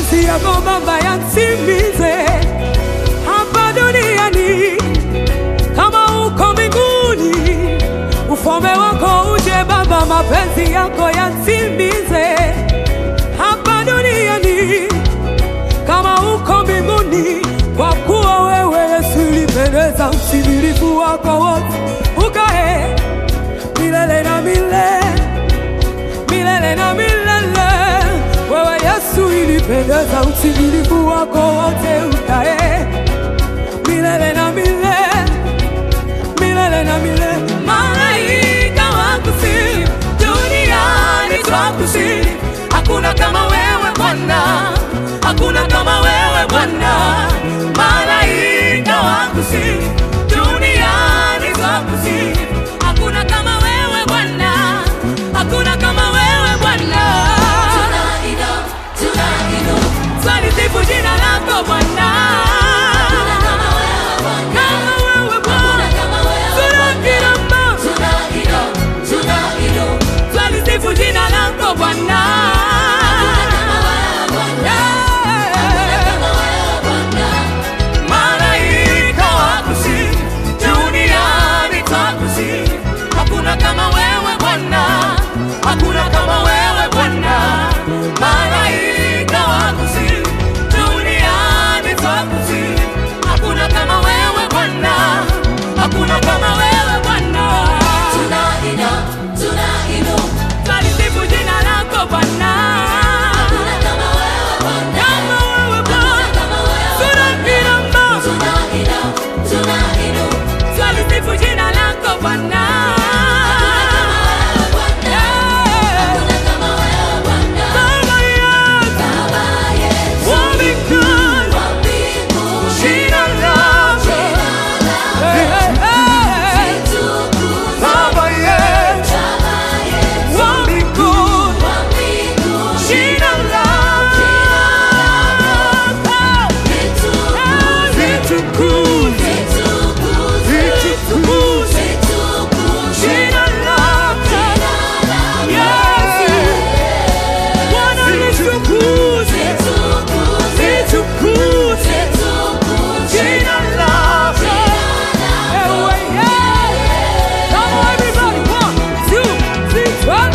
mapenzi yako Baba yatimize hapa duniani kama uko mbinguni. Ufalme wako uje Baba, mapenzi yako yatimize hapa duniani kama uko mbinguni, kwa kuwa wewe Yesu ulipendeza utimilifu wako wote, ukae milele na milele milele na milele. Wewe Yesu ilipendeza utimilifu wako wote, ukae milele na milele milele na milele. Malaika wakusifu, duniani twakusifu. Hakuna kama wewe Bwana, hakuna kama wewe Bwana. Malaika wakusifu, duniani twakusifu. Hakuna kama wewe Bwana, hakuna kama wewe Bwana. Twalisifu jina lako Bwana. Kama wewe Bwana, tunakirama. Twalisifu jina lako Bwana. Malaika wakusifu, duniani twakusifu. Hakuna kama wewe Bwana, hakuna kama wewe Bwana. Malaika wakusifu, duniani twakusifu. Hakuna kama wewe Bwana, hakuna kama wewe Bwana. Twalisifu jina lako Bwana. Kama wewe Bwana, tunakirama. Twalisifu jina lako Bwana. Baba yetu, wa mbinguni, jina lako. Hey, hey, hey. Baba yetu, wa mbinguni, jina lako. Litukuzwe, litukuzwe, jina lako. Yesu, Bwana litukuzwe, litukuzwe, jina lako. Ewe, yeah. Come on, everybody. One, two, three, one.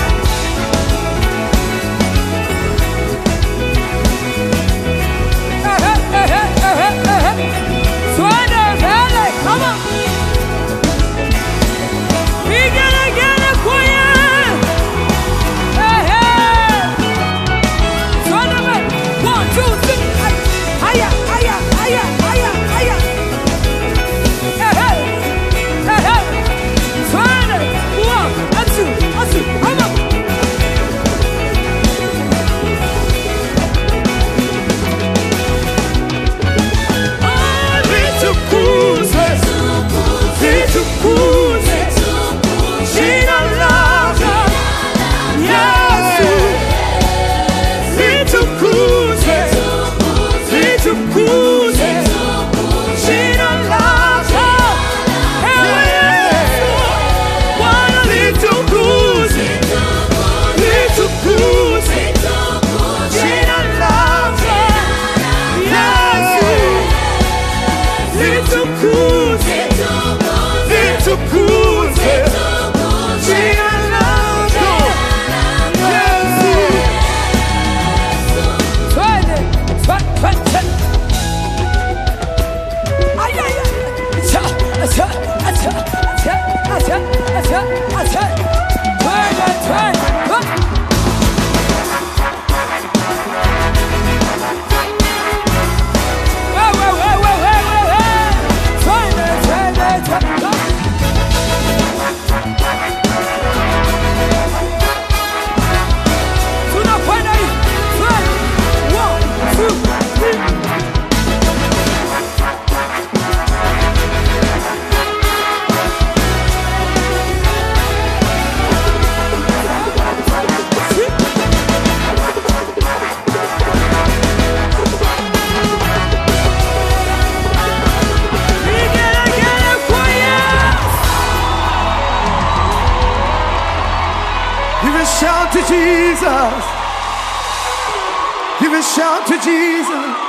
Eh, eh, eh, eh, eh, eh, eh. Twende mbele, come on. Vigelegele kwenye. Eh, eh. Twende mbele. One, two, three. Haya, haya, haya, haya, haya. Eh, eh. Eh, eh. Twende. One, and two, and two. Come on. Ah, litukuzwe, litukuzwe, jina lako. Yesu, litukuzwe, litukuzwe, jina lako. Ewe Yesu, Bwana litukuzwe, litukuzwe, jina lako. Yesu, litukuzwe, litukuzwe, jina lako. Yesu. Twende. Twe- twe- twe. Ay, ay, ay. Acha, acha, acha, acha, acha, acha, acha. Twende, twende. Twe- We, we, we, we, we, we, we. Twende, twende, twende. Tunakwenda hivi. Twende. One, two, three. Vigelegele kwa Yesu. Give a shout to Jesus. Give a shout to Jesus.